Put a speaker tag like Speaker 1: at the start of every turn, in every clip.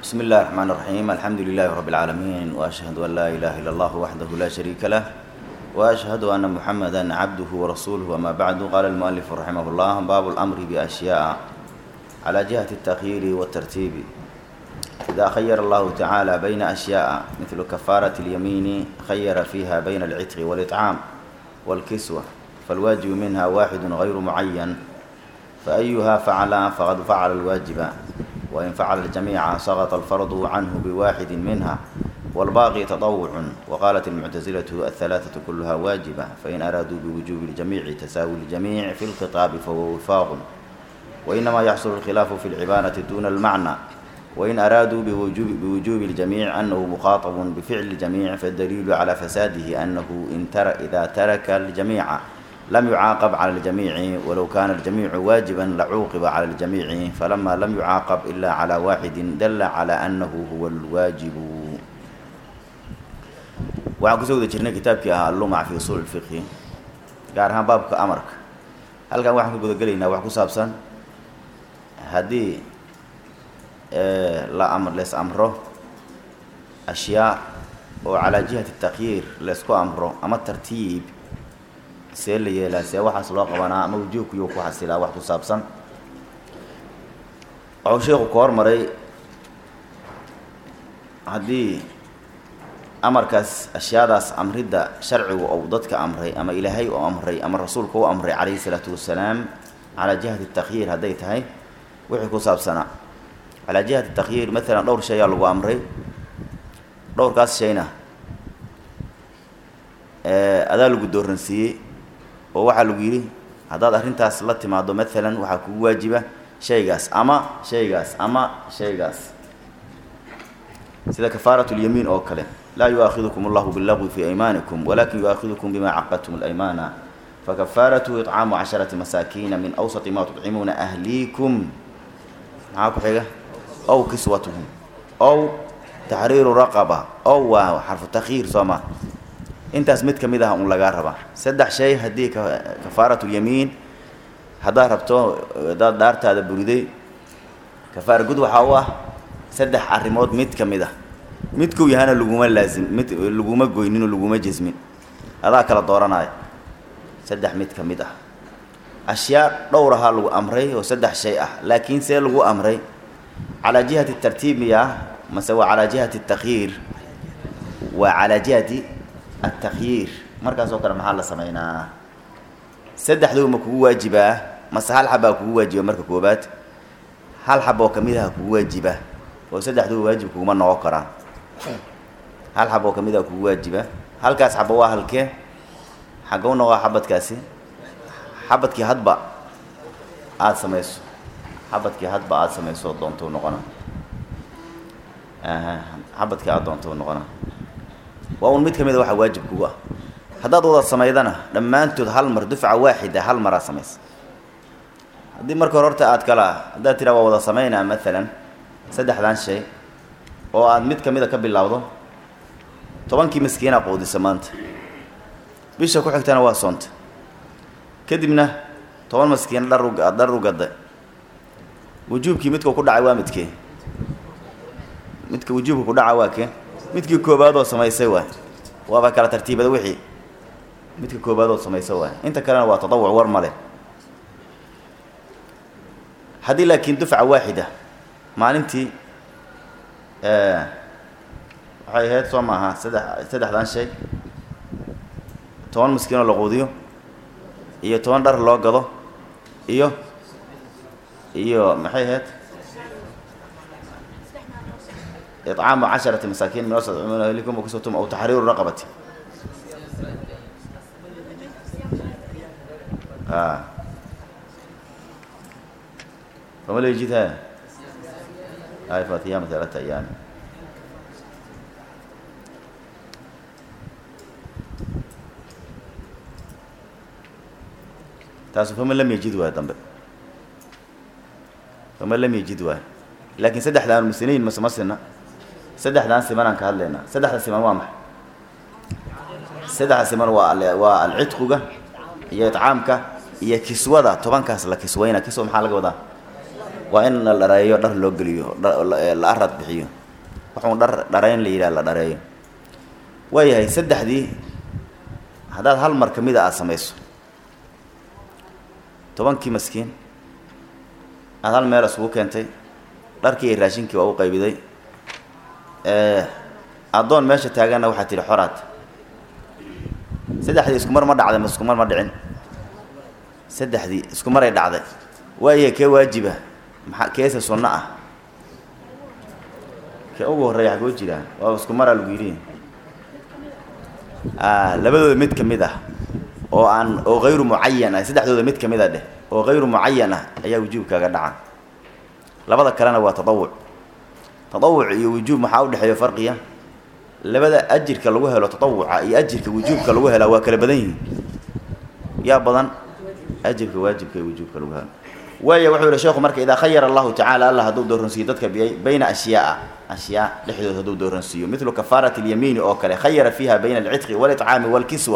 Speaker 1: بسم الله الرحمن الرحيم الحمد لله رب العالمين وأشهد أن لا إله إلا الله وحده لا شريك له وأشهد أن محمدا عبده ورسوله وما بعد قال المؤلف رحمه الله باب الأمر بأشياء على جهة التخيير والترتيب إذا خير الله تعالى بين أشياء مثل كفارة اليمين خير فيها بين العتق والإطعام والكسوة فالواجب منها واحد غير معين فأيها فعل فقد فعل الواجب وإن فعل الجميع سقط الفرض عنه بواحد منها والباقي تطوع وقالت المعتزلة الثلاثة كلها واجبة فإن أرادوا بوجوب الجميع تساوي الجميع في الخطاب فهو وفاق وإنما يحصل الخلاف في العبارة دون المعنى وإن أرادوا بوجوب, بوجوب الجميع أنه مخاطب بفعل الجميع فالدليل على فساده أنه إن تر إذا ترك الجميع لم يعاقب على الجميع ولو كان الجميع واجبا لعوقب على الجميع فلما لم يعاقب إلا على واحد دل على أنه هو الواجب waxaan kusoo wada jirnay kitaabkii ahaa allumac fi usuul ilfiqhi gaar ahaan baabka amarka halkan waxaan ka gudagelaynaa wax ku saabsan haddii la am lees amro ashyaa oo calaa jihati takyiir leesku amro ama tartiib see la yeelaa see waxaas loo qabanaa ama wujuubkuyuu ku xasilaa wax ku saabsan waxuu sheekhu ka hormaray haddii amarkaas ashyaadaas amridda sharcigu ou dadka amray ama ilaahay u amray ama rasuulka u amray calayhi isalaatu wasalaam calaa jihati takhyiir hadday tahay wixii ku saabsanaa calaa jihati takhyiir maalan dhowr shay aa lagu amray dhowrkaas shayna adaa lagu dooransiiyey oo waxaa lagu yidhi haddaad arrintaas la timaado maalan waxaa kugu waajiba shaygaas ama shaygaas ama shaygaas sida kafaaratu lyamiin oo kale laa yuaakidukum allahu billagwi fii aymaanikum walakin yuaakidukum bima caqadtum alaymana fakafaaratuhu icaamu casharati masaakiina min awsati ma tudcimuuna ahliikum maxaa ku xiga ow kiswatuhum ow taxriiru raqaba ow waa xarfu takyiir soo maa intaas mid ka mid ah un lagaa rabaa saddex shay haddii kafaaratulyamiin haddaad rabto hadaad dhaartaada buriday kafaara gud waxaa u ah saddex arrimood mid ka mid ah midkuu yahana laguma laazim mid laguma goyninoo laguma jesmin adaa kala dooranaayo saddex mid ka mid ah ashyaa dhowr ahaa lagu amray oo saddex shay ah laakiin see lagu amray calaa jihati tartiib miyaa mase waa calaa jihati takhyiir waa calaa jihati altakhyiir markaas oo kale maxaa la sameynaa saddexduu ma kugu waajibaa mase hal xabaa kugu waajiba marka koobaad hal xab oo kamid aha kugu waajiba oo saddexduu waajib kuguma noqon karaan hal xab oo kamid ah kugu waajiba halkaas xaba waa halkee xagga u noqo xabadkaasi xabadkii hadba aada samayso xabadkii hadba aada samayso doonto noqona xabadkii aada doonto noqona waa un mid ka mid a waxaa waajib kugu ah haddaad wada samaydana dhammaantood hal mar dufca waaxida hal maraa samaysa haddii marka hore horta aad kala haddaad tiraa waa wada samaynaa maalan saddexdan shay oo aad mid ka mid a ka bilowdo tobankii miskiinaa quudisa maanta bisha ku xigtana waa soonta kadibna toban maskiina dhar u dhar u gadda wujuubkii midkuu ku dhacay waa midkee midka wujuubka ku dhaca waa kee midkii koobaadoo samaysay waay waaba kala tartiibada wixii midka koobaadoo samaysay waay inta kalena waa tatawuc war male haddii laakiin dufca waaxida maalintii waxay ahayd soo maaha saddex saddexdan shay toban miskiinoo la quudiyo iyo toban dhar loo gado iyo iyo maxay ahayd icaamu casharati masaakiin min awsat cumuna ahlikum wakiswatum aw taxriiru raqabati a fama la yejid ha ay fatiyama talata ayaami taasu fama lam yejid waayo dambe fama lam yejid waayo laakiin saddexdaan musiniin mase ma sina saddexdaan simanaan ka hadlaynaa saddexda siman waa maxay saddexda siman waa waa alcidquga iyo itcaamka iyo kiswada tobankaas la kiswayna kiswa maxaa laga wadaa waa in la dhareeyo dhar loo geliyo la arad bixiyo waxuun dhar dhareyn la yidhaha la dhareeyo waayahay saddexdii haddaad hal mar kamid a aada samayso tobankii maskiin aada hal meel isugu keentay dharkii iyo raashinkii waa u qaybiday addoon meesha taaganna waxaa tihi xoraad saddexdii isku mar ma dhacday ma isku mar ma dhicin saddexdii isku maray dhacday waayahay kee waajiba maxaa keese sunno ah kee ugu horreeya xagoo jiraa waa isku maraa lagu yidhi labadooda mid ka mid ah oo aan oo hayru mucayan ah saddexdooda mid ka mid a dheh oo hayru mucayan ah ayaa wujuubkaaga dhaca labada kalena waa tadawuc tadawuc iyo wujuub maxaa udhexeeya farqiya labada ajirka lagu helo tadawuca iyo ajirka wujuubka lagu helaa waa kala badan yihiin yaa badan ajirka waajibka iyo wujuubka lagu helo waaya wuxuu yihi sheekhu marka idaa khayara allahu tacala allah hadduu dooransiiyo dadka bayna ashyaaa ashyaa dhexdood hadduu dooransiiyo midlu kafaarati اlyamiini oo kale khayara fiiha bayna alcidqi wاlطcaami wاlkiswa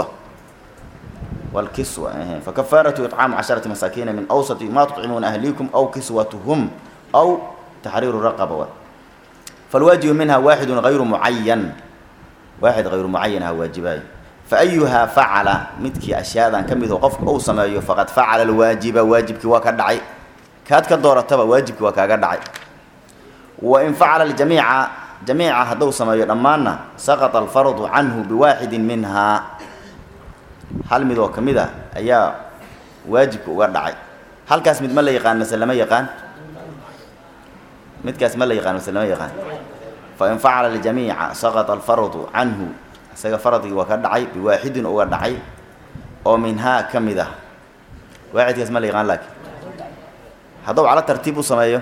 Speaker 1: wاlkiswa fakafaaratu iطcaamu casharati masaakiina min awsati ma tuطcimuuna ahliikum aw kiswatuhum aw taxriiru raqaba falwaajibu minha waaxidu hayru mucayan waaxid hayru mucayan aha waajibaayo faayuhaa facala midkii ashyaadan ka mido qofka uu sameeyo faqad facala alwaajiba waajibkii waa ka dhacay kaad ka doorataba waajibkii waa kaaga dhacay wain facala ljamiica jamiica hadduu sameeyo dhammaanna saqata alfardu canhu biwaaxidin minhaa hal mid oo ka mid a ayaa waajibka uga dhacay halkaas mid ma la yaqaan mase lama yaqaan midkaas ma la yaqaan mase lama yaqaan fain facala ljamiica saqata alfardu canhu isaga faradkii waa ka dhacay biwaaxidin uga dhacay oo minhaa ka mid ah waaxidkaas ma la yaqaan laakiin hadduu cala tartiib u sameeyo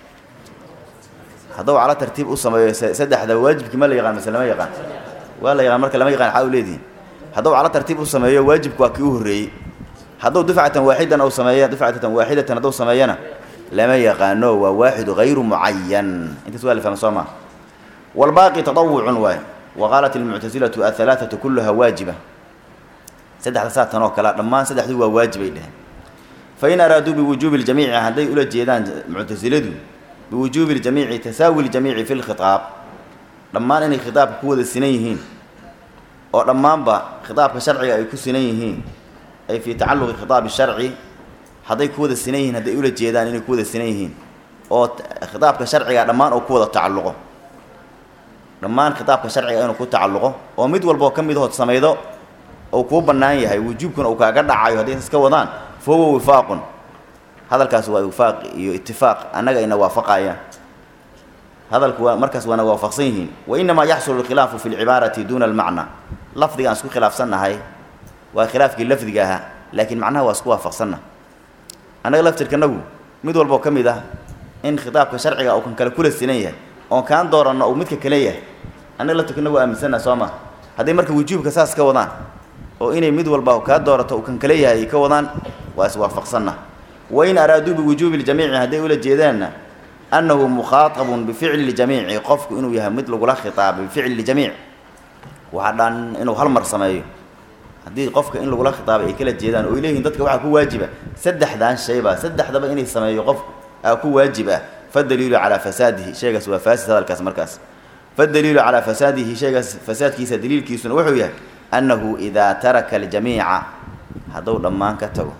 Speaker 1: hadduu cala tartiib u sameeyo saddexda waajibkii ma la yaqaan mase lama yaqaan waa la yaqaan marka lama yaqaan xaa u leedihin hadduu cala tartiib u sameeyo waajibku waa kii u horreeyey hadduu dufcatan waaxidan u sameeya dufcatan waaxidatan hadduu sameeyana lama yaqaano waa waaxidu hayru mucayan intaas waa la fahma soo maa walbaaqi tadawucun waay waqaalat ilmuctasilatu ahalaaatu kulluhaa waajiba saddexda saatan oo kalea dhammaan saddexdu waa waajibay dheheen fain araaduu biwujuubi ljamiici hadday ula jeedaan muctasiladu biwujuubi ljamiici tasaawi ljamiici fi lkhitaab dhammaan inay khitaabka ku wada sinan yihiin oo dhammaanba khitaabka sharciga ay ku sinan yihiin ay fii tacalluqi khitaabi sharci hadday ku wada sinan yihiin hadday ula jeedaan inay ku wada sinan yihiin oo khitaabka sharciga dhammaan oo ku wada tacalluqo dhammaan khitaabka sharciga inuu ku tacalluqo oo mid walboo ka mid hood samaydo uu kuu bannaan yahay wujuubkuna uu kaaga dhacayo hadday iska wadaan fa huwa wifaaqun hadalkaas waa wifaaq iyo itifaaq annaga ina waafaqayaan hadalku waa markaas waana waafaqsan yihiin wa inamaa yaxsulu alkhilaafu fi lcibaarati duuna almacna lafdigaan isku khilaafsannahay waa khilaafkii lafdiga ahaa laakiin macnaha waa isku waafaqsanna annaga laftirkanagu mid walboo ka mid ah in khitaabka sharciga uu kan kale kula sinan yahay oon kaan dooranno uu midka kale yahay annaga laftirkanagu aaminsanna soo ma hadday marka wujuubka saas ka wadaan oo inay mid walba kaa doorato uu kan kale yahay ay ka wadaan waa iswaafaqsanna wain araaduu biwujuubi ljamiici hadday ula jeedaanna annahu mukhaatabun bificli ljamiici qofku inuu yahay mid lagula khitaabay bificli ljamiic waxaa dhan inuu hal mar sameeyo haddii qofka in lagula khitaabay ay kala jeedaan oo ay leeyihin dadka waxaa ku waajiba saddexdan shayba saddexdaba inay sameeyo qof aa ku waajib ah fadaliilu calaa fasaadihi shaygaas waa faasid hadalkaas markaas fadaliilu calaa fasaadihi shaygaas fasaadkiisa daliilkiisuna wuxuu yahay annahu idaa taraka aljamiica hadduu dhammaan ka tago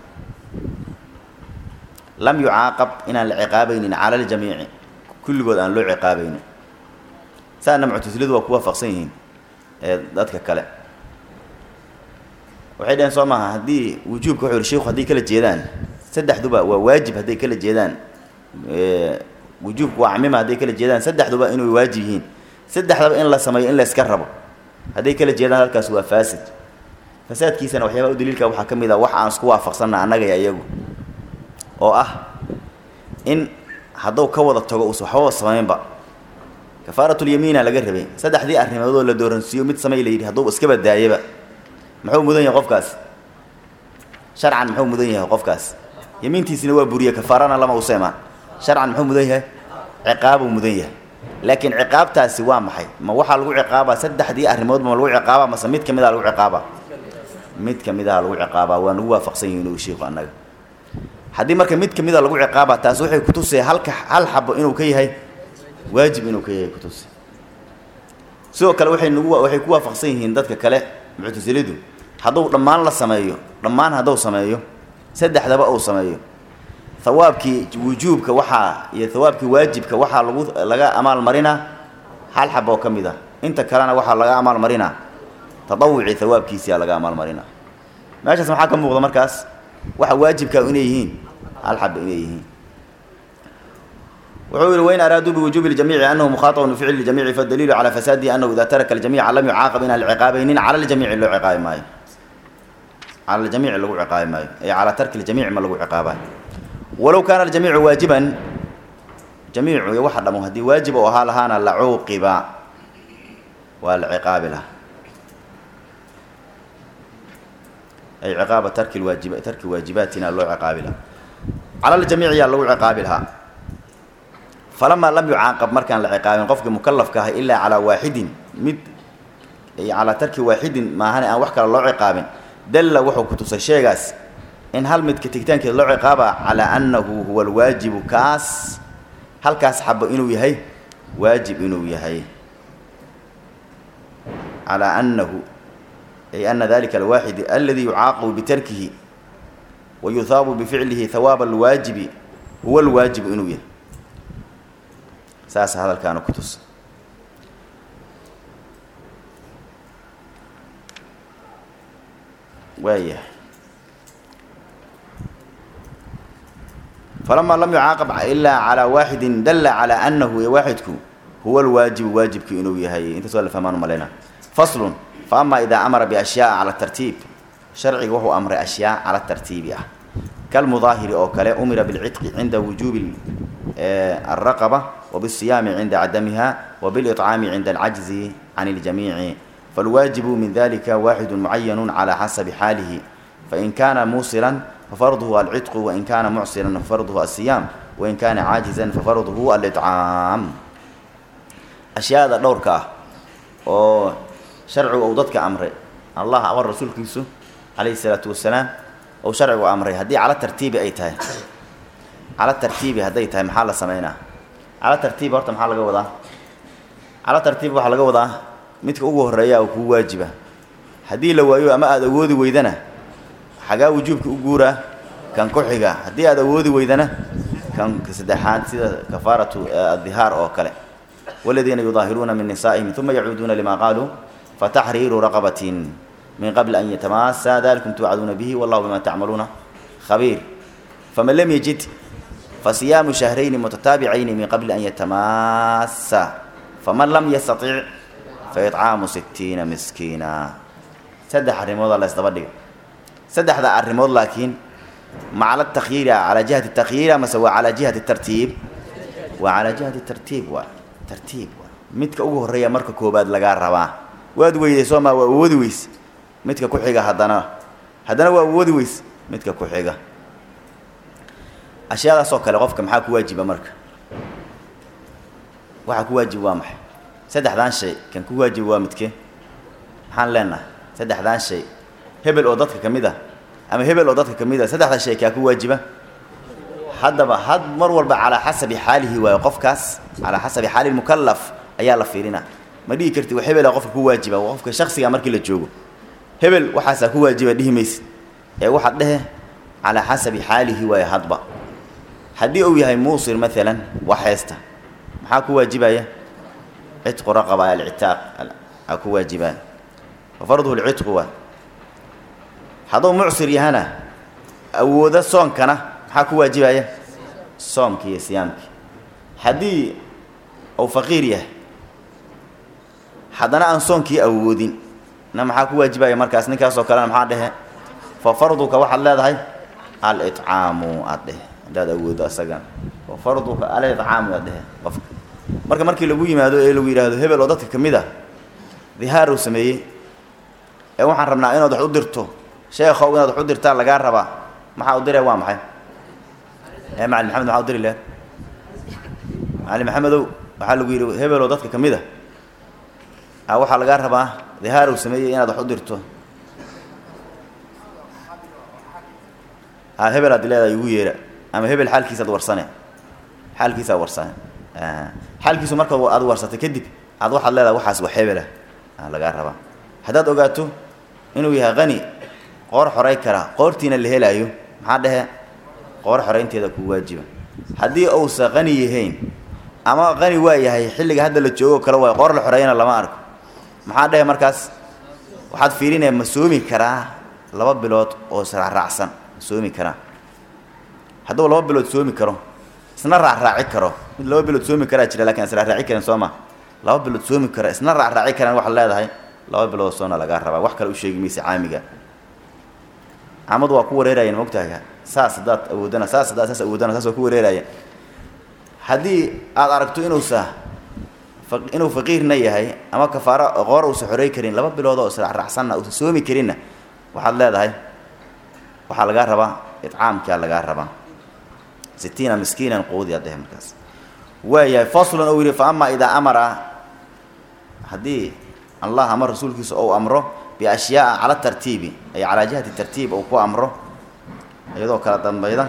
Speaker 1: lam yucaaqab inaan la ciqaabaynin cala aljamiici kulligood aan loo ciqaabaynin saana muctasiladu waa ku waafaqsan yihiin ee dadka kale waxay dhaheen soo maaha haddii wujuubka wuxuu yihi sheiku hadday kala jeedaan saddexduba waa waajib hadday kala jeedaan wujuubku waa camima hadday kala jeedaan saddexduba inay waajib yihiin saddexdaba in la sameeyo in la iska rabo hadday kala jeedaan halkaas waa faasid fasaadkiisana waxyaabaha u daliilka waxaa ka mid ah wax aan isku waafaqsanna annagaya iyagu oo ah in hadduu ka wada tago uusa waxbaba samaynba kafaaratulyamiina laga rabay saddexdii arrimoodoo la dooransiiyo mid samay la yidhi hadduu iska badaayaba muxuu mudan yahay qofkaas sharcan muxuu mudan yahay qofkaas yamiintiisina waa buriye kafaarana lama useemaan sharcan muxuu mudan yahay ciqaabuu mudan yahay laakiin ciqaabtaasi waa maxay ma waxaa lagu ciqaabaa saddexdii arrimoodba ma lagu ciqaabaa mase mid ka mid a lagu ciqaabaa mid ka mid aha lagu ciqaabaa waa nagu waafaqsan yihin uu shiiku annaga haddii marka mid ka mida lagu ciqaaba taas waxay kutusay halka hal xabo inuu ka yahay waajib inuu ka yahay kutusay sidoo kale waxay nagu waxay ku waafaqsan yihiin dadka kale muctasilidu hadduu dhammaan la sameeyo dhammaan hadduu sameeyo saddexdaba uu sameeyo hawaabkii wujuubka waxaa iyo hawaabkii waajibka waxaa lagu laga amaalmarinaa hal xab oo ka mid ah inta kalena waxaa laga amaalmarinaa tadawucii hawaabkiisiyaa laga amaalmarinaa meeshaas maxaa ka muuqda markaas waxa waajibkaa inay yihiin hal xaba inay yihiin wuxuu yihi wain araaduu biwujuubi ljamiici anahu mukhaaطabun bificli ljamiici fadaliilu calaa fasaadihi anahu ida taraka aljamiica lam yucaaqab inaan la ciqaabaynin cala ljamiici loo ciqaabi maayo cala ljamiici lagu ciqaabi maayo ay calaa tarki ljamiici ma lagu ciqaabayo walow kaana aljamiicu waajiban jamiicu iyo waxa dhamo haddii waajib oo ahaa lahaana la cuuqiba waa la ciqaabi lahaa ay ciqaaba tarki waajib tarki waajibaatina loo ciqaabi lahaa cala ljamiici yaa lagu ciqaabi lahaa falamaa lam yucaaqab markaan la ciqaabin qofkii mukalafka ahay ilaa calaa waaxidin mid calaa tarki waaxidin maahane aan wax kale loo ciqaabin dalla wuxuu ku tusay sheegaas in hal midka tigitaankeeda loo ciqaaba calaa annahu huwa alwaajibu kaas halkaas xabo inuu yahay waajib inuu yahay calaa annahu ay ana dalika alwaaxid aladi yucaaqabu bitarkihi wa yuhaabu bificlihi hawaaba alwaajibi huwa alwaajibu inuu yahay saasa hadalkaana ku tusa waayahay falamaa lam yucaaqab ilaa calaa waaxidin dalla calaa annahu ee waaxidku huwa alwaajibu waajibki inuu yahay intaas waa la fahmaan umaleyna faslun fa ama idaa amara biashyaaa cala tartiib sharciga wuxuu amray ashyaa cala tartiibi ah kalmudaahiri oo kale umira bilcitqi cinda wujuubi alraqaba wabisiyaami cinda cadamiha wabiliطcaami cinda alcajzi can اljamiici falwaajibu min dalika waaxidu mucayanu calى xasabi xaalihi fain kana muusilan fafarduhu alcitqu wain kana mucsiran fafarduhu asiyaam wain kana caajizan fafarduhu aliccaam ashyaada dhowrka ah oo sharcigu uu dadka amray allah amar rasuulkiisu calayhi salaatu wasalaam ou sharcigu amray haddii cala tartiibi ay tahay cala tartiibi hadday tahay maxaa la sameynaa cala tartiibi horta maxaa laga wadaa cala tartiibi waxaa laga wadaa midka ugu horreeya oo kuu waajiba haddii la waayo ama aada awoodi weydana xagaa wujuubka u guuraa kan ku xiga haddii aada awoodi weydana kan saddexaad sida kafaaratu addihaar oo kale waladiina yudaahiruuna min nisaa'ihim uma yacuuduuna lima qaaluu fataxriiru raqabatin min qabli an yatamaasa dalikum tuucaduuna bihi wallahu bima tacmaluuna khabiir faman lam yajid fasiyaamu shahrayni mutataabicayni min qabli an yatamaasa faman lam yastatic faicaamu sittiina miskiina saddex arrimoodaa la ysdaba dhiga saddexda arrimood laakiin macala takyiira calaa jihati takyiira mase waa calaa jihati tartiib waa calaa jihati tartiib waa tartiib waa midka ugu horreeya marka koobaad lagaa rabaa waad weyday soo maa waa awoodi weys midka ku xiga haddana haddana waa awoodi weys midka ku xiga ashyaadaasoo kale qofka maxaa ku waajiba marka waxaa ku waajiba waa maxay saddexdaan shay kan ku waajiba waa midkee maxaan leenahay saddexdaan shay hebel oo dadka ka mid ah ama hebel oo dadka ka mid ah saddexda shay kaa ku waajiba haddaba had mar walba calaa xasabi xaalihi waayo qofkaas calaa xasabi xaali mukalaf ayaa la fiirina ma dhihi karti wa hebela qofka ku waajiba waa qofka shaksiga markii la joogo hebel waxaasaa ku waajiba dhihi maysid ee waxaad dhehe calaa xasabi xaalihi waayo hadba haddii uu yahay muusir maalan wax heesta maxaa ku waajibaya citqu raqaba alcitaaq aa ku waajibaya wa farduhu lcitqu waa hadduu mucsir yahana awoodo soonkana maxaa ku waajibaya soomkii iyo siyaamkii haddii uu faqiir yahay haddana aan soonkii awoodin na maxaa ku waajibaya markaas ninkaasoo kalena maxaa dhehe fa farduka waxaad leedahay alicaamu aad dhehe haddaad awoodo asagana fa farduka alicaamu aad dhehe qofka marka markii lagu yimaado ee lagu yidhaahdo hebel oo dadka ka mid ah dihaar uu sameeyey ee waxaan rabnaa inaad wax u dirto sheekhow inaad wax u dirtaa lagaa rabaa maxaa u diree waa maxay ee macalin maxamed maxaa u diri lehed macalin maxamedow waxaa lagu yidhi hebel oo dadka ka mid a a waxaa lagaa rabaa dihaar uu sameeyey inaad wax u dirto ha hebel aad leedahay igu yeera ama hebel xaalkiisaad warsane xaalkiisaad warsane xaalkiisu marka aad warsatay kadib aad waxaad leedahay waxaas wax hebelah lagaa rabaa haddaad ogaato inuu yahay qani qoor xoray kara qoortiina la helaayo maxaa dhehe qoor xoraynteeda ku waajiba haddii uusa qani yahayn ama qani waa yahay xilliga hadda la joogo kale waay qoor la xoreeyana lama arko maxaa dhehe markaas waxaad fiirinaya ma soomi karaa laba bilood oo israacraacsan ma soomi karaa hadduu laba bilood soomi karo isna raacraaci karo mid laba bilood soomi karaa jira lakin israacraaci karin soo ma laba bilood soomi kara isna raacraaci karaan waxaad leedahay laba bilood soona lagaa rabaa wax kale u sheegi maysa caamiga caamadu waa ku wareerayeen maogtahay saas haddaad awoodana saas haddaad saas awoodana saas waa ku wareerayeen haddii aad aragto inuusa inuu faqiirna yahay ama kafaaro qoor uusa xorey karin laba bilood oo israacraacsanna uusa soomi karinna waxaad leedahay waxaa lagaa rabaa itcaamkaa lagaa rabaa sitiina miskiinan quudi aad dhehe markaas waayahay faslun ou yidhi fa amaa idaa amara haddii allah ama rasuulkiisa ou amro biashyaaa cala tartiibi ay calaa jihati tartiib ou ku amro iyadoo kala dambayda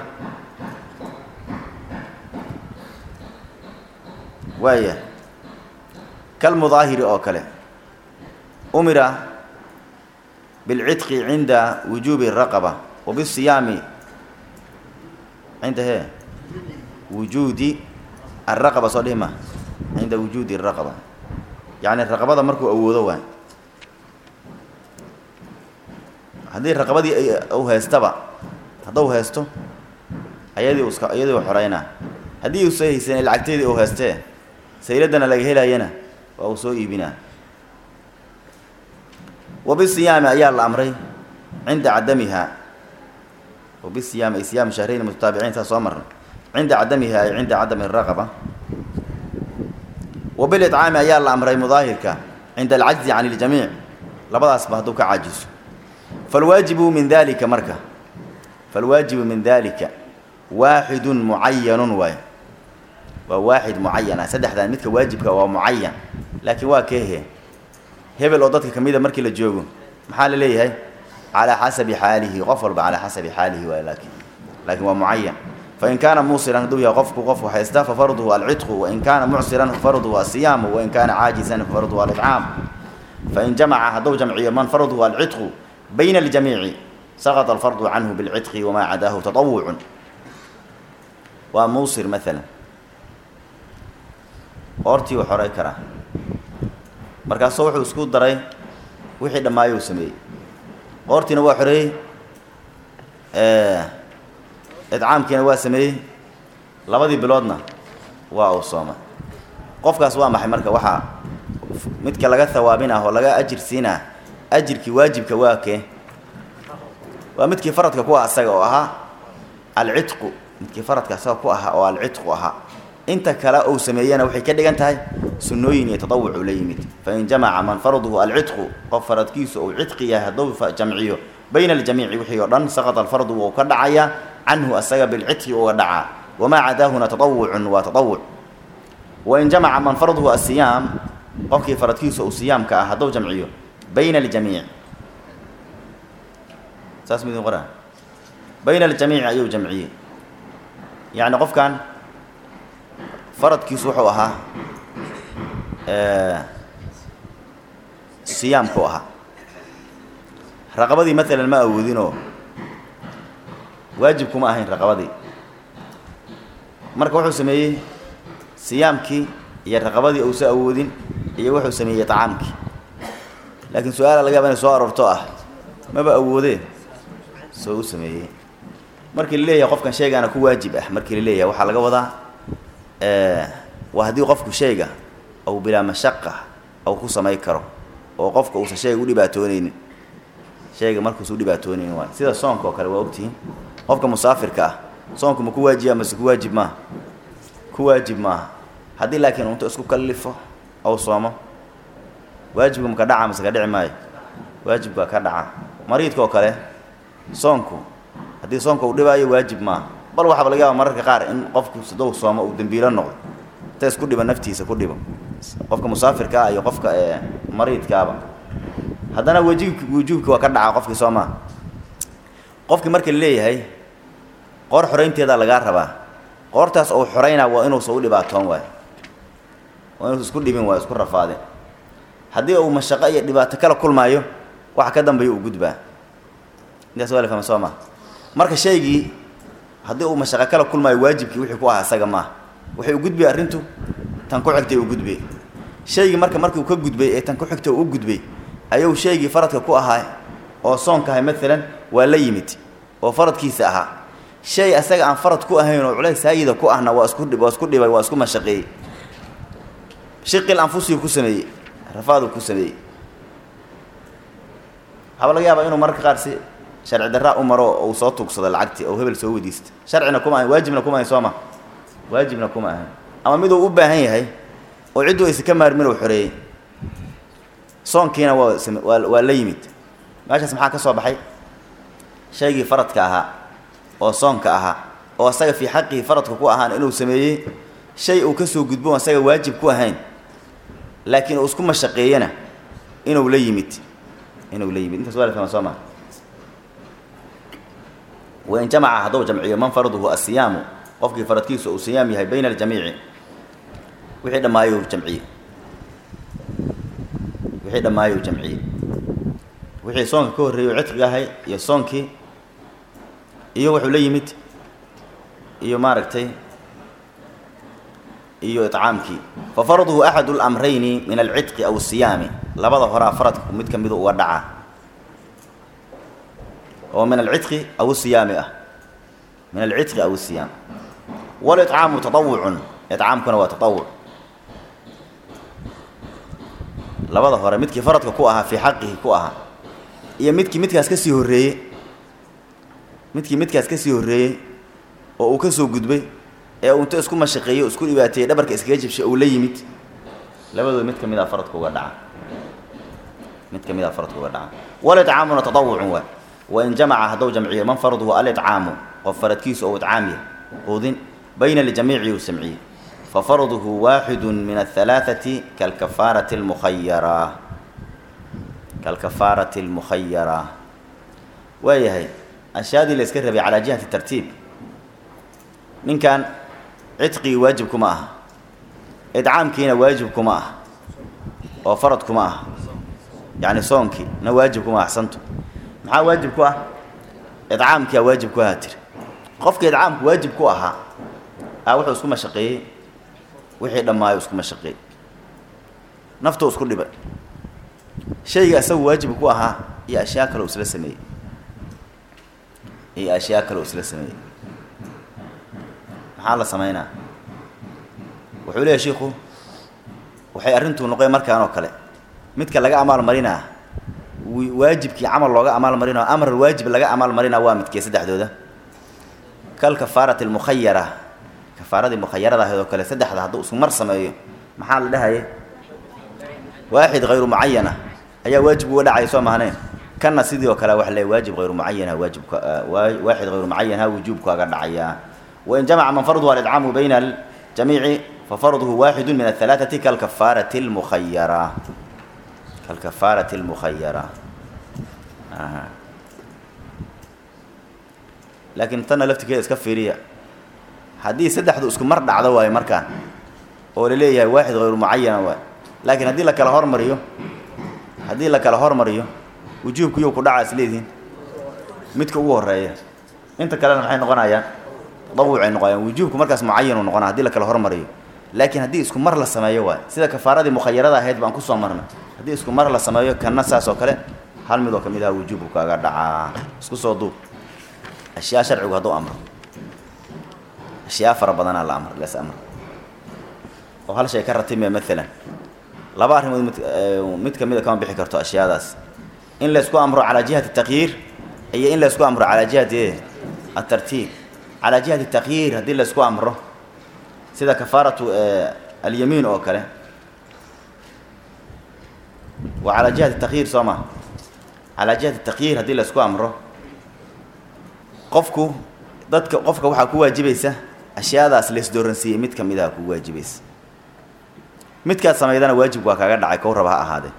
Speaker 1: waaya kalmudaahiri oo kale umira bilcidqi cinda wujuubi raqaba wa bisiyaami cinda he wujuudi araqaba soo dhihi ma cinda wujuudi araqaba yacni raqabada markuu awoodo waay haddii raqabadii u haystaba hadduu haysto ayadii uska iyadii u xoreynaa haddii uusa haysan lacagteedii uu haystee sayladdana laga helayana waa uu soo iibinaa wabisiyaami ayaa la amray cinda cadamiha wabisiyaami ay siyaam shahrayn mutataabiciin saa soo marna cinda cadamiha ay cinda cadami raqaba wabilicaami ayaa la amray mudaahirka cinda alcajzi can iljamiic labadaasba hadduu ka caajiso falwaajibu min dalika marka falwaajibu min dalika waaxidun mucayanun waay waa waaxid mucayana saddexdan midka waajibka waa mucayan laakiin waa keehe hebel oo dadka kamida markii la joogo maxaa la leeyahay calaa xasabi xaalihi qof walba calaa xasabi xaalihi waay laakiin laakiin waa mucayan fain kaana muusiran hadduu yahay qofku qofku haysta fafarduhu alcidqu wain kaana mucsiran fafarduhu asiyaamu wain kaana caajisan fafarduhu aliccaam fain jamaca hadduu jamciyo man farduhu alcidqu bayna aljamiici saqط alfardu canhu bilcidqi wamaa cadaahu taطawucun waa muusir maalan qoortii uu xoray karaa markaasuu wuxuu isku daray wixii dhammaayou sameeyey qoortiina waa xoreeyey idcaamkiina waa sameeyey labadii biloodna waa uu soomay qofkaas waa maxay marka waxaa midka laga hawaabin ah oo laga ajir siinah ajirkii waajibka waa kee waa midkii faradka ku ah asaga oo ahaa alcidqu midkii faradka asaga ku ahaa oo alcidqu ahaa inta kale uu sameeyana waxay ka dhigan tahay sunnooyin iyo tatawucu la yimid fain jamaca man farduhu alcidqu qof faradkiisu uu cidqi yahay hadduu jamciyo bayna aljamiici wixii oo dhan saqata alfardu wuu ka dhacaya canhu asaga bilcidqi uga dhacaa wamaa cadaahuna tatawucun waa tatawuc wain jamaca man farduhu asiyaam qofkii faradkiisu uu siyaamka ah hadduu jamciyo bayna aljamiic saas midin qoraa bayna aljamiici ayuu jamciyey yacni qofkan faradkiisu wuxuu ahaa siyaamku ahaa raqabadii maalan ma awoodinoo waajibkuma ahayn raqabadii marka wuxuu sameeyey siyaamkii iyo raqabadii uusa awoodin iyo wuxuu sameeyey tacaamkii laakiin su-aala laga yaba inay soo aroorto ah maba awoodee soo u sameeyey markii la leeyahay qofkan shaygaana ku waajib ah markii la leeyahay waxaa laga wadaa waa haddii qofku shayga ou bilaa mashaqa ou ku samay karo oo qofka uusan shayga u dhibaatooneynin shayga markuusa u dhibaatooneynin waay sida soonka oo kale waa ogtihiin qofka musaafirka ah soonku ma ku waajiba mase ku waajib maaha ku waajib maaha haddii laakiin unto isku kallifo ou soomo waajibka maka dhaca mase ka dhici maayo waajibka ka dhaca mariidka oo kale soonku haddii soonka uu dhibaayo waajib maaha bal waxaaba laga yaaba mararka qaar in qofku sidow soomo uu dembiilo noqdo inta isku dhibo naftiisa ku dhibo qofka musaafirka ah iyo qofka mariidkaaba haddana wajibk wujuubki waa ka dhaca qofkii soo maa qofkii marka la leeyahay qoor xoraynteedaa lagaa rabaa qoortaas ou xoraynaa waa inuusa u dhibaatoon waayo waa inuusa isku dhibin waayo isku rafaadin haddii uu mashaqo iyo dhibaato kala kulmaayo waxa ka dambeeya uu gudbaa intaas waa la fahma soo maa marka shaygii haddii uu mashaqo kala kulmaayo waajibkii wixii ku ahaa isaga maaha waxay u gudbay arrintu tan ku xigtay uu gudbay shaygii marka markii uu ka gudbay ee tan ku xigta uu u gudbay ayuu shaygii faradka ku ahaa oo soonka ahay maalan waa la yimid oo faradkiisa ahaa shay asaga aan farad ku ahayn oo culays saayida ku ahna waa isku waa isku dhibay waa isku mashaqeeyey shiqil anfusigu ku sameeyey rafaadu ku sameeyey waxaaba laga yaabaa inuu mararka qaar si sharci darraa u maro oo uu soo tuugsado lacagtii oo hebel soo wadiista sharcina kuma ahayn waajibna kuma ahayn soo ma waajibna kuma ahayn ama miduu u baahan yahay oo cidduu aysa ka maarmin uu xoreeyey soonkiina waa same waa waa la yimid meeshaas maxaa ka soo baxay shaygii faradka ahaa oo soonka ahaa oo asaga fii xaqihi faradka ku ahaan inuu sameeyey shay uu ka soo gudbo asaga waajib ku ahayn laakiin uu isku mashaqeeyena inuu la yimid inuu la yimid intaas waa la fahma soo maa wain jamaca hadduu jamciyo man farduhu asiyaamu qofkii faradkiisu uu siyaam yahay bayna aljamiici wixii dhammaayuu jamciyey wixii dhammaayuu jamciyey wixii soonka ka horreeyey oo cidqiga ahay iyo soonkii iyo wuxuu la yimid iyo maaragtay iyo iطcaamkii fa farduhu axadu اlamrayni min alcidqi aw الsiyaami labada horaa faradku mid ka midu uga dhacaa oo min alcidqi aw siyaami ah min alcidqi aw الsiyaam wاlطcaamu taطawucun iطcaamkuna waa taطawuc labada hore midkii faradka ku ahaa fii xaqihi ku ahaa iyo midkii midkaas ka sii horreeyey midkii midkaas ka sii horreeyey oo uu ka soo gudbay ee uu inta isku mashaqeeyey o isku dhibaateeyey dhabarka iskaga jibshay uu la yimid labadooda mid ka mid a faradka uga dhaca mid ka mid a faradka uga dhaca walitcaamuna taطawucun waay wain jamaca hadduu jamciyo man farduhu alicaamu qof faradkiisu ou itcaam yahay quudin bayna ljamiici uu samciyey fafarduhu waaxidu min aلhalaaثati kalkafaarati اlmukhayara kalkafaarati اlmukhayara waayahay ashyaadii la iska rabay calaa jihati tartiib ninkan cidqigii waajib kuma aha idcaamkiina waajib kuma ah oo farad kuma ah yacni soonkii na waajib kuma axsantu maxaa waajib ku ah idcaamkiia waajib ku ahaa tiri qofka idcaamku waajib ku ahaa a wuxuu isku mashaqeeyey wixii dhammaayo isku mashaqeeyey naftuu isku dhibay shayga isagu waajib ku ahaa iyo ashyaa kale u isla sameeyey iyo ashyaa kale u isla sameeyey maxaa la samaynaa wuxuu leeyahy shiiku waxay arrintuu noqoy markaan oo kale midka laga amaal marinaa waajibkii camal looga amaal marinao amar waajib laga amaal marinaa waa midkee saddexdooda kal kafaarati almukhayara kafaaradii mukhayarada ahayd oo kale saddexda hadduu isku mar sameeyo maxaa la dhahaye waaxid hayru mucayana ayaa waajib uga dhacaya soo mahneen kanna sidii oo kale waxa le waajib hayru mucayanha waajibka waaxid hayru mucayanha wujuubkaaga dhacayaa wain jamaca man farduhu alicaamu bayna aljamiici fafarduhu waaxidu min ahalaaثati kalkafaarati اlmukhayara kalkafaarati اlmukhayara laakiin tanna laftirkeeda iska fiiriya haddii saddexdu isku mar dhacdo waayo markaan oo la leeyahay waaxid hayru mucayana waay laakiin haddii la kala hormariyo haddii la kala hormariyo wujuubku yuu ku dhacaa is leedihiin midka ugu horeeya inta kalena maxay noqonayaan tadawucay noqonayaan wujuubku markaas mucayanuu noqona hadii la kala hormariyo laakiin haddii isku mar la sameeyo waay sida kafaaradii mukhayarada ahayd baan kusoo marnay haddii isku mar la sameeyo kanna saas oo kale hal mid oo ka mid aha wujuubku kaaga dhacaa isku soo duub ashyaa sharcigu hadduu amro ashyaa fara badanaa la amr lees amr oo hal shay ka ratime maalan laba arrimood mid mid ka mid a kama bixi karto ashyaadaas in laysku amro calaa jihati takyiir iyo in laysku amro calaa jihati atartiib calaa jihati takyiir haddii laysku amro sida kafaaratu alyamiin oo kale waa calaa jihati takyiir soo ma calaa jihati takyiir haddii laysku amro qofku dadka qofka waxaa ku waajibaysa ashyaadaas laysdooransiiyey mid ka mid aha ku waajibaysa midkaad samaydana waajibku waa kaaga dhacay kow raba ha ahaadee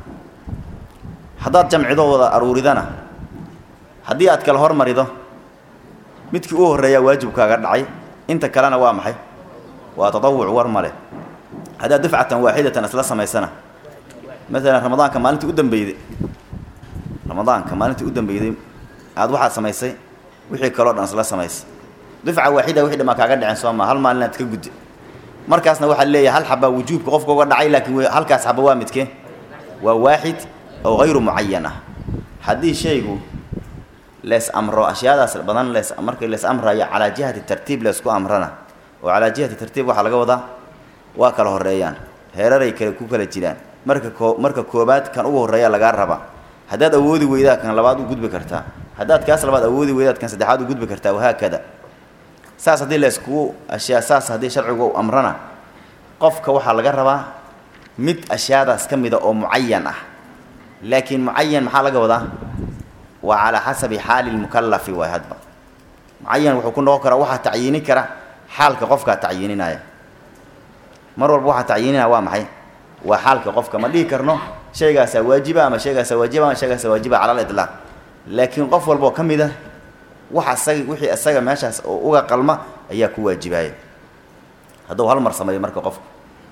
Speaker 1: haddaad jamcido wada aruuridana haddii aad kala hormarido midkii u horreeyaa waajibkaaga dhacay inta kalena waa maxay waa tatawuc war male haddaad dufcatan waaxidatan isla samaysana maalan ramadaanka maalintii u dambeyday ramadaanka maalintii u dambeyday aada waxaad samaysay wixii kaloo dhan isla samaysay dufca waaxida wixii dhamaa kaaga dhaceen soo maa hal maalin aad ka guddi markaasna waxaa leeyahay hal xabaa wujuubka qofka uga dhacay laakiin halkaas xaba waa midkee waa waaxid oo hayru mucayan ah haddii shaygu lees amro ashyaadaas badan lees markii lees amrayo calaa jihati tartiib leesku amrana oo calaa jihati tartiib waxaa laga wadaa waa kala horeeyaan heeraray kale ku kala jiraan marka koo marka koobaad kan ugu horreeya lagaa raba haddaad awoodi weydaa kan labaad u gudbi kartaa haddaad kaas labaad awoodi weydaad kan saddexaad u gudbi kartaa wahaakada saas haddii layskugu ashyaa saas haddii sharcigu amrana qofka waxaa laga rabaa mid ashyaadaas ka mida oo mucayan ah laakiin mucayan maxaa laga wadaa waa calaa xasabi xaali lmukalafi waay hadba mucayan wuxuu ku noqon karaa waxaa tacyiini kara xaalka qofkaa tacyiininaya mar walba waxaa tacyiininaya waa maxay waa xaalka qofka ma dhihi karno shaygaasaa waajiba ama shaygaasaa waajiba ama shaygaasaa waajiba cala aliطlaaq laakiin qof walboo ka mid a wax asaga wixii isaga meeshaas oo uga qalma ayaa ku waajibaaya hadduu hal mar sameeyo marka qofku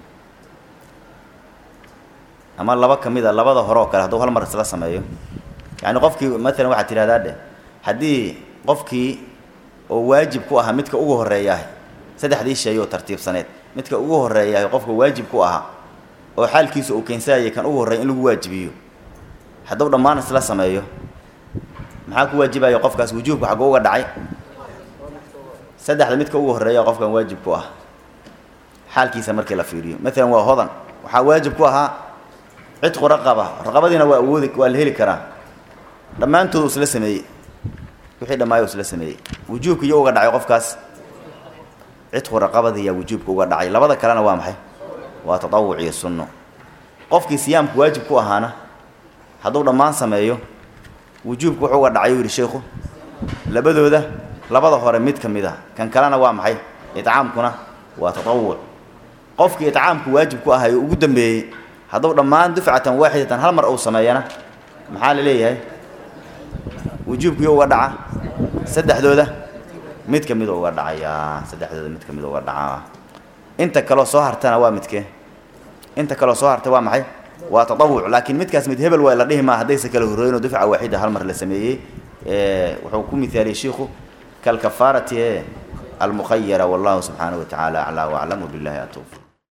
Speaker 1: ama laba ka mid a labada hore oo kale hadduu hal mar isla sameeyo yacni qofkii maalan waxaad tidhahdaa dheh haddii qofkii oo waajib ku ahaa midka ugu horreeyaah saddexdii shay oo tartiibsaneed midka ugu horreeyahay qofka waajib ku ahaa oo xaalkiisa uu keensanayay kan ugu horreeya in lagu waajibiyo hadduu dhammaan isla sameeyo maxaa ku waajibaya qofkaas wujuubka xaggu uga dhacay saddexda midka ugu horreeya qofkan waajib ku ah xaalkiisa markii la fiiriyo maalan waa hodan waxaa waajib ku ahaa cidqu raqaba raqabadiina waa awoodi waa la heli karaa dhammaantoodu isla sameeyey wixii dhammaayo isla sameeyey wujuubka iyo uga dhacay qofkaas cidqu raqabadiiyaa wujuubka uga dhacay labada kalena waa maxay waa tatawuc iyo sunno qofkii siyaamku waajib ku ahaana hadduu dhammaan sameeyo wujuubka wuxuu uga dhacay u yidhi sheikhu labadooda labada hore mid ka mid a kan kalena waa maxay itcaamkuna waa tatawuc qofkii itcaamku waajib ku ahay ugu dambeeyey hadduu dhammaan dufcatan waaxidatan hal mar uu sameeyana maxaa la leeyahay wujuubkii uga dhaca saddexdooda mid ka mid uga dhacayaa saddexdooda mid ka mid uga dhacaa inta kaloo soo hartana waa midkee inta kaloo soo harta waa maxay waa tatawuc laakiin midkaas mid hebel waa la dhihi maa haddaysa kala horreynoo dufca waaxida hal mar la sameeyey wuxuu ku mithaaliyey shiikhu kalkafaarati e almukhayara wallahu subxaanahu wa tacaala aclaa waclam wabillahi atowfiq